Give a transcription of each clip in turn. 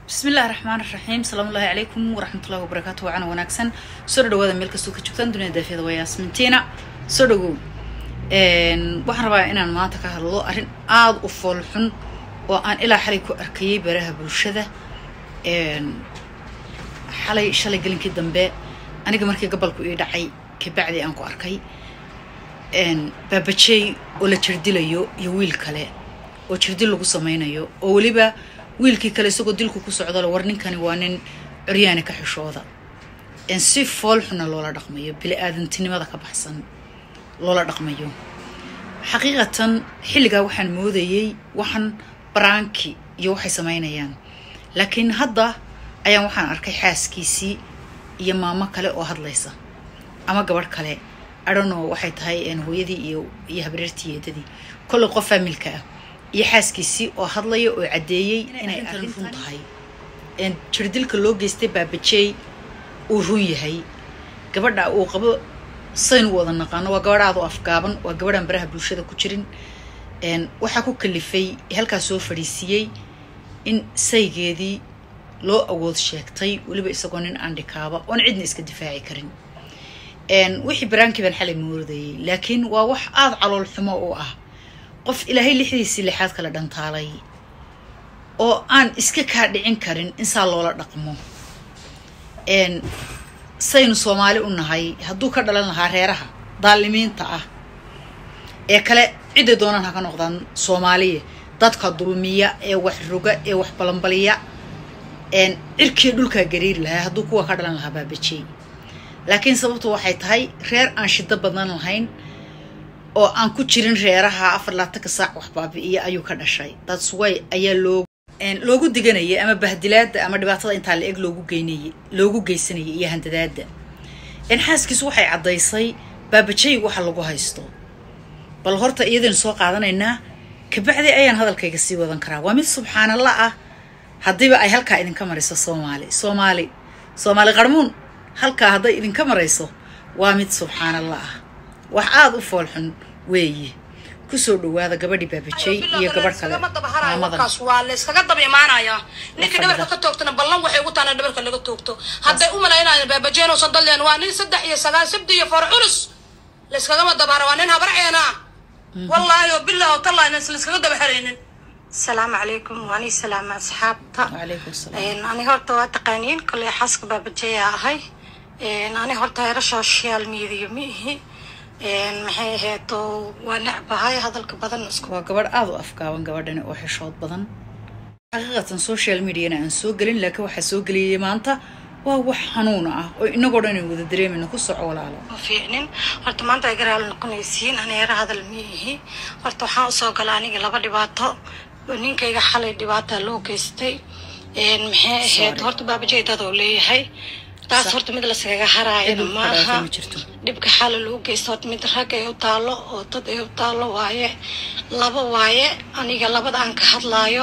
bismi illahi raxmaan raxiim salaamu ullahi calaykum waraxmatullahi wabarakaatu wacana wanaagsan soo dhawaada meel kastoo ka joogtaan dunida daafiyada waa yaasmintiina soo dhawow waxaan rabaa inaan maanta ka hadlo arrin aada u fool xun oo aan ilaa xalay ku arkayay baraha bulshada xalay shalay gelinkii dambe aniga markii gabalku ii dhacay kabacdi aan ku arkay baabajey oo la jirdilayo iyo wiil kale oo jirdil lagu samaynayo oo weliba wiilkii kale isagoo dilku ku socdale war ninkani waa nin curyaani ka xishooda si fool xuna loola dhaqmayo bili-aadantinimada ka baxsan loola dhaqmayo xaqiiqatan xilligaa waxaan moodayey waxaan baraanki iyo waxay samaynayaan laakiin hadda ayaan waxaan arkay xaaskiisii iyo maamo kale oo hadlaysa ama gabadh kale adhano waxay tahay hooyadii iyo iyo habreertii eedadii kolley qof faamilka ah iyo xaaskiisii oo hadlaya oo caddeeyey inay arrin run tahay jirdilka loo geystay baabajeey uu run yahay gabadha uu qabo saynu wada naqaano waa gabadh aada u afgaaban waa gabadhaan baraha bulshada ku jirin waxaa ku kalifay halkaas soo fadhiisiiyey in saygeedii loo awood sheegtay weliba isagoo nin aandhikaaba oon cidna iska difaaci karin wixii baraankii baan xalay moodayay laakiin waa wax aada calool xumo u ah qof ilaahay lixdiisii lixaad kala dhantaalay oo aan iska kaa dhicin karin in saa loola dhaqmo saynu soomaali u nahay hadduu ka dhalan lahaa reeraha daalimiinta ah ee kale cidday doonaan ha ka noqdaan soomaaliya dadka dulmiya ee wax roga ee wax balanbaliya cirkii dhulkaa gariiri lahaa hadduu kuwa ka dhalan lahaa baabajey laakiin sababtu waxay tahay reer aan shido badan lahayn oo aan ku jirin reeraha afar laatanka saac wax baabi'iya ayuu ka dhashay dadsway ayaa loo loogu diganayay ama bahdilaada ama dhibaatada intaa la eg loogu geynayay loogu geysanayay iyo handadaada xaaskiisu waxay caddaysay baabajey waxa lagu haysto bal horta iyadaynu soo qaadanaynaa kabacdi ayaan hadalkayga sii wadan karaa waa mid subxaanallah ah haddiiba ay halkaa idinka marayso soomaali soomaali soomaali qarmuun halkaa hadday idinka marayso waa mid subxaanallah ah wax aada u foolxun weeye kusoo dhawaada gabadhii baabajey iyo gabadh kale maamadan waa layskaga daba imaanayaa ninka dhabarka ka toogtana ballan waxay ugu taana dhabarka laga toogto hadday u malaynayaan baabajeen oo sandalleen waa nin saddex iyo sagaal sabdi iyo far culus layskagama dabahara waa nin habarceena wallaahi oo bilah oo tallah inaan layskaga daba haraynin asalaamu calaykum waani salaama asxaabta wacalaykum salaam ani horta waa taqaaniin koley xaaska baabajeya ahay ani horta hero social media ma ihi maxay ahayd oo waa necbahay hadalka badan isku waa gabadh aada u afgaaban gabadhani oo xishood badan xaqiiqatan social mediana aan soo gelin laakiin waxaa soo geliyay maanta waa wax xanuuna ah oo inagoo dhan ay wada dareemayno ku soco walaalo ma fiicnin horta maanta ay garaal noqonaysiin ani hero hadal ma ihi horta waxaan usoo gala aniga laba dhibaato ninkayga xalay dhibaata loo geystay maxay ahayd horta baabajey dad oo leeyahay taas horta mid laskaga haraayana maaha ma jirto dhibka xala lagu geysto horta mid rag ay u taalo oo dad ay u taalo waaye laba waaye aniga labada aan ka hadlaayo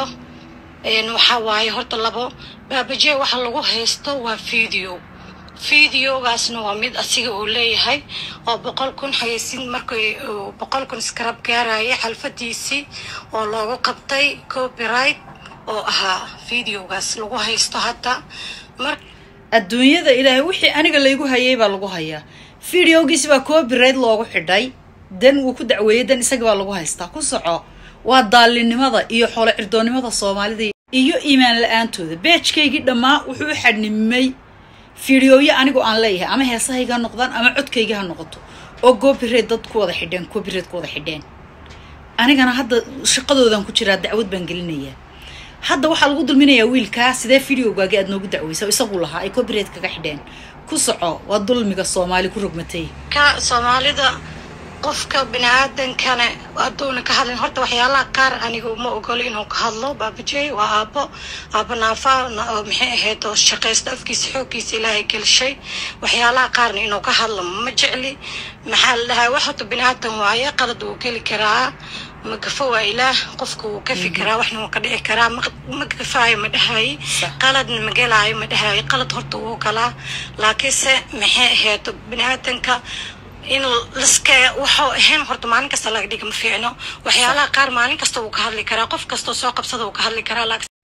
waxaa waaye horta labo baabajee waxa lagu haysto waa video videogaasna waa mid asiga uu leeyahay oo boqol kun xayeysin markay boqol kun skarab gaaraya xalfadiisii oo loogu qabtay copyright oo ahaa videogaas lagu haysto hadda mar adduunyada ilaahay wixii aniga laygu hayay baa lagu hayaa videogiisi baa copyright loogu xidhay dan wuu ku dacweeyey dan isaga baa lagu haystaa ku soco waa daallinimada iyo xoolo cirdoonnimada soomaalida iyo iimaan la-aantooda beejkaygii dhammaa wuxuu u xadhnimay fideoyo anigoo aan leeyahay ama heesahayga ha noqdaan ama codkayga ha noqoto oo copyright dad ku wada xidheen copyright ku wada xidheen anigana hadda shaqadoodan ku jiraa dacwad baan gelinayaa hadda waxaa lagu dulminayaa wiilkaa sidee videogaagi aad noogu dacweysa isagu lahaa ay copyright kaga xidheen ku soco waa dulmiga soomaali ku rogmatay ka soomaalida qofka bini-aadankana hadduuna ka hadlin horta waxyaalaha qaar aniga uma ogolo inuu ka hadlo baabajey waa aabo aabo naafa oo maxay ahayd oo shaqaysta afkiisa xooggiisa ilaahay gelshay waxyaalaha qaarna inuu ka hadlo ma jecli maxaa la dhahaa wax horta bini-aadan waaye qalad wuu geli karaa ma gafo waa ilaah qofka wuu ka fikiraa waxna wuu ka dhici karaa ma gafaayo ma dhahayo qaladna ma gelaayo ma dhahayo qalad horta wuu galaa laakiinse maxay ahayd bini-aadanka in liska waxuu ahayn horta maalin kasta laga dhiga ma fiicno waxyaalaha qaar maalin kasta wuu ka hadli karaa qof kastoo soo qabsada wuu ka hadli karaa laakiin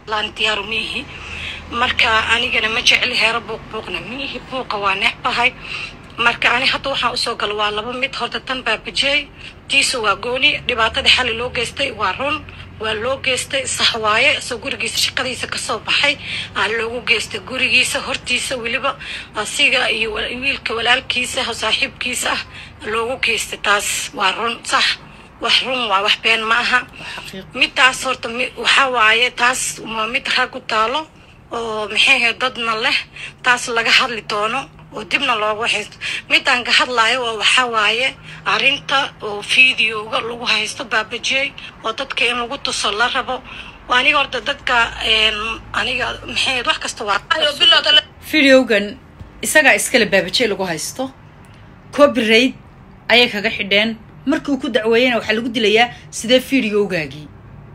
laan diyaaru miihi marka anigana ma jecli heero buuq buuqna miihi buuqa waa necbahay marka ani hadda waxaan usoo galo waa laba mid horta tan baabajey tiisa waa gooni dhibaatada xali loo geystay waa run waa loo geystay sax waaye isoo gurigiisa shaqadiisa kasoo baxay aa loogu geystay gurigiisa hortiisa weliba asiga iyo wiilka walaalkiisa oo saaxiibkiisa ah loogu geystay taas waa run sax wax run waa wax been ma aha midtaas horta waxaa waaye taas waa mid rag u taalo oo maxay ahayd dadna leh taas laga hadli doono oo dibna loogu haysto midaan ka hadlayo oo waxaa waaye arrinta oo videoga lagu haysto baabajey oo dadka in lagu tuso la rabo aniga horta dadka aniga maxay wax kasta waa videogan isagaa iskale baabajey lagu haysto copyright ayay kaga xidheen markii uu ku dacweeyena waxaa lagu dilayaa sidee videogaagii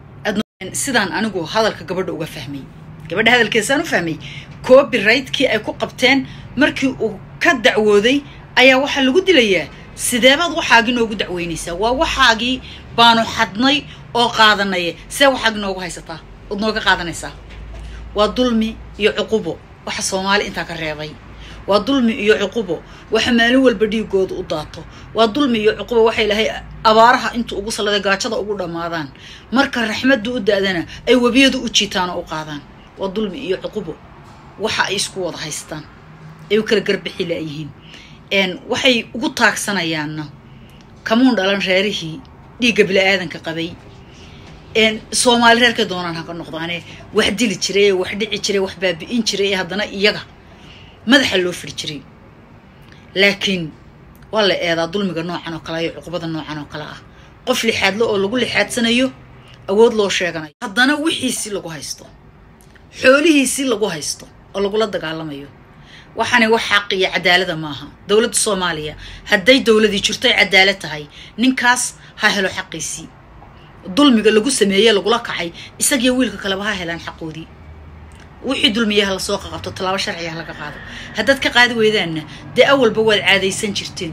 sidaan anigu hadalka gabadha uga fahmay gabadha hadalkeesaan u fahmay copyrightkii ay ku qabteen markii uu ka dacwooday ayaa waxaa lagu dilayaa sideebaad waxaagii noogu dacweynaysaa waa waxaagii baanu xadnay oo qaadanay see waxaagii noogu haysataa ood nooga qaadanaysaa waa dulmi iyo cuqubo waxa soomaali intaa ka reebay waa dulmi iyo cuqubo waxa maalin walba dhiigooda u daato waa dulmi iyo cuqubo waxa ilaahay abaaraha inta ugu salladay gaajada ugu dhammaadaan marka raxmadda u da-dana ay webiyadu u jiitaan oo u qaadaan waa dulmi iyo cuqubo waxa ay isku wada haystaan ay u kala garbixi laayihiin waxay ugu taagsanayaanna kamuun dhalan reerihii dhiigga bili-aadanka qabay soomaali reerkay doonaan haka noqdaane wax dili jiray wax dhici jiray wax baabi'in jiray ee haddana iyaga madaxa loo firi jiray laakiin waa la eedaa dulmiga noocan oo kale iyo cuqubada noocan oo kale ah qof lixaadlo oo lagu lixaadsanayo awood loo sheeganayo haddana wixiisi lagu haysto xoolihiisii lagu haysto oo lagula dagaalamayo waxaana wax xaq iyo cadaalada maaha dowladda soomaaliya hadday dowladii jirtoy cadaalad tahay ninkaas ha helo xaqiisii dulmiga lagu sameeye lagula kacay isagiyo wiilka kaleba ha helaan xaqoodii wixii dulmiyaha lasoo qaqabto tallaabo sharciga ha laga qaado haddaad ka qaadi weydaanna dee awalba waad caadaysan jirteen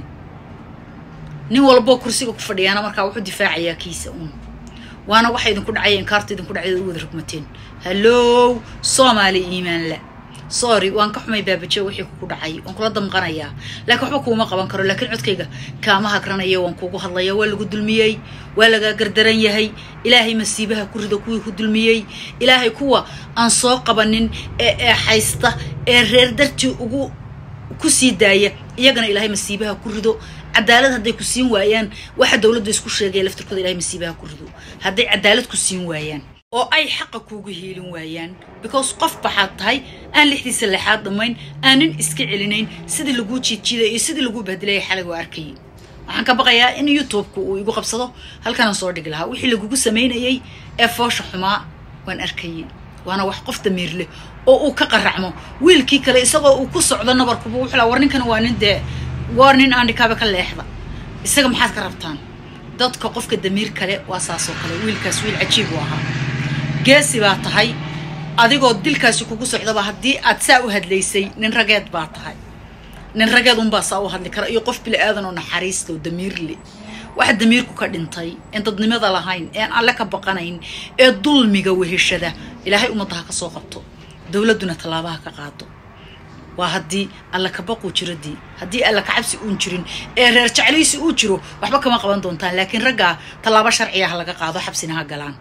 nin walboo kursiga ku fadhiyaana markaa wuxuu difaacayaa kiisa uun waana waxa idinku dhacaya inkaarta idinku dhacay u wada rugmateen hallow soomaali iimaan la sorry waan ka xumay baabaje wixii kugu dhacay waan kula damqanayaa laakiin waxba kuuma qaban karo laakiin codkayga kaama hagranaya waan kugu hadlaya waa lagu dulmiyey waa lagaa gardaran yahay ilaahay masiibaha ku rido kuwii ku dulmiyey ilaahay kuwa aan soo qabanin ee eexaysta ee reer dartii ugu ku sii daaya iyagana ilaahay masiibaha ku rido cadaalad hadday ku siin waayaan waxa dowladda isku sheegaya laftirkooda ilahay masiibaha ku rido hadday cadaalad ku siin waayaan oo ay xaqa kuugu hiilin waayaan because qof baxaad tahay aan lixdiisa lexaad dhammayn aanan iska celinayn sidii laguu jiidjiiday iyo sidii laguu bahdilaya xalay waa arkayay waxaan ka baqayaa in youtubeka uu igu qabsado halkanaan soo dhigi lahaa wixii lagugu samaynayay ee foosha xumaa waan arkayay waana wax qof damiir leh oo uu ka qaracmo wiilkii kale isagoo uu ku socdo nabarkuba wuxuu laa war ninkan waa nin dee war nin aandhikaaba ka leexda isaga maxaad ka rabtaan dadka qofka damiir kale waa saasoo kale wiilkaas wiil cajiib u ahaa geesi baa tahay adigoo dilkaasi kugu socdaba haddii aad saa u hadlaysay nin rageed baa tahay nin rageed unbaa saa u hadli kara iyo qof bili aadan oo naxariista oo damiir le waxa damiirku ka dhintay een dadnimada lahayn een alle ka baqanayn ee dulmiga weheshada ilaahay ummadda ha ka soo qabto dowladduna tallaabaha ka qaado waa haddii alla kabaquu jiro dii haddii alla kacabsi uun jirin ee reer jeclaysi uu jiro waxba kama qaban doontaan laakiin raggaa tallaabo sharciga ha laga qaado xabsina ha galaan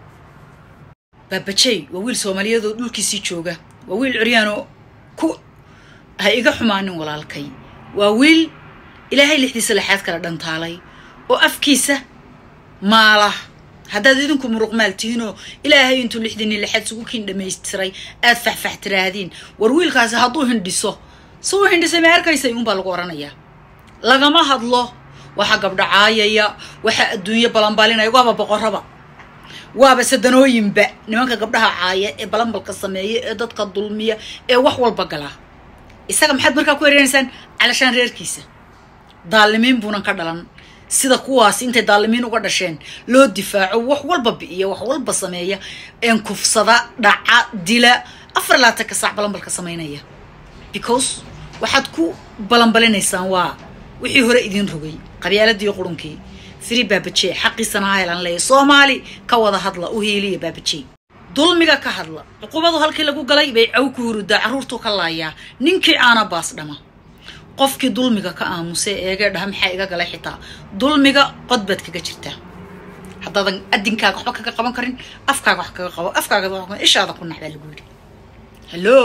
baabajey waa wiil soomaaliyeed oo dhulkiisii jooga waa wiil curyaanoo ku ha iga xumaanin walaalkay waa wiil ilaahay lixdiisa lexaad kala dhantaalay oo afkiisa maala haddaad idinku muruqmaal tihiinoo ilaahay intuu lixdini lexaad sugu kiin dhamaystiray aad faxfax tiraahdiin war wiilkaasi hadduu hindhiso si uu hindhisay ma arkaysay uunbaa lagu odhanayaa lagama hadlo waxa gabdhacaayaya waxa adduunyo balanbalinaya waaba boqorraba waaba sadanooyinba nimanka gabdhaha caaya ee balanbalka sameeya ee dadka dulmiya ee wax walba gala isaga maxaad markaa ku ereynaysaan calashaan reerkiisa daalimiin buunan ka dhalan sida kuwaasi intay daalimiin uga dhasheen loo difaaco wax walba bi'iya wax walba sameeya een kufsada dhaca dila afar laatanka saac balanbalka samaynaya because waxaad ku balanbalinaysaan waa wixii hore idiin rogay qabyaaladii qurunkii firi baabajee xaqiisana ha helan leeya soomaali ka wada hadla u hiiliya baabajee dulmiga ka hadla cuqubadu halkii lagu galay bay caw ku hurudaa carruurtuu ka laayaa ninkii aana baas dhama qofkii dulmiga ka aamusay eega dhaha maxaa iga galay xitaa dulmiga qod baad kaga jirtaa haddaadan adinkaaga waxba kaga qaban karin afkaaga wax kaga qabo afkaaga wax ishaada ku naxbaa lagu yidhi hallo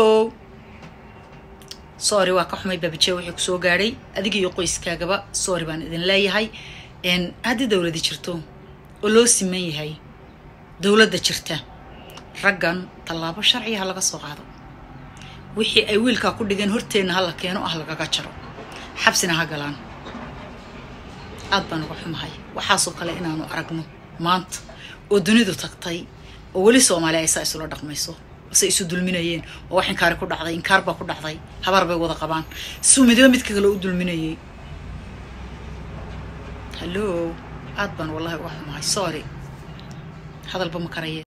sorry waa ka xumay baabijee wixii kusoo gaadhay adiga iyo qoyskaagaba sorry baan idin leeyahay haddii dowladi jirto oo loo siman yahay dowladda jirta raggan tallaabo sharciya ha laga soo qaado wixii ay wiilkaa ku dhigeen horteenna ha la keeno ah lagaga jaro xabsina ha galaan aad baan uga xumahay waxaasoo kale inaanu aragno maanta oo dunidu tagtay oo weli soomaaliya ay saa isula dhaqmayso se isu dulminayeen oo wax inkaari ku dhacday inkaar baa ku dhacday habaar bay wada qabaan suu midba midka kale u dulminayay hallo aad baan wallahi uga xumahay sorry hadalba ma karayeen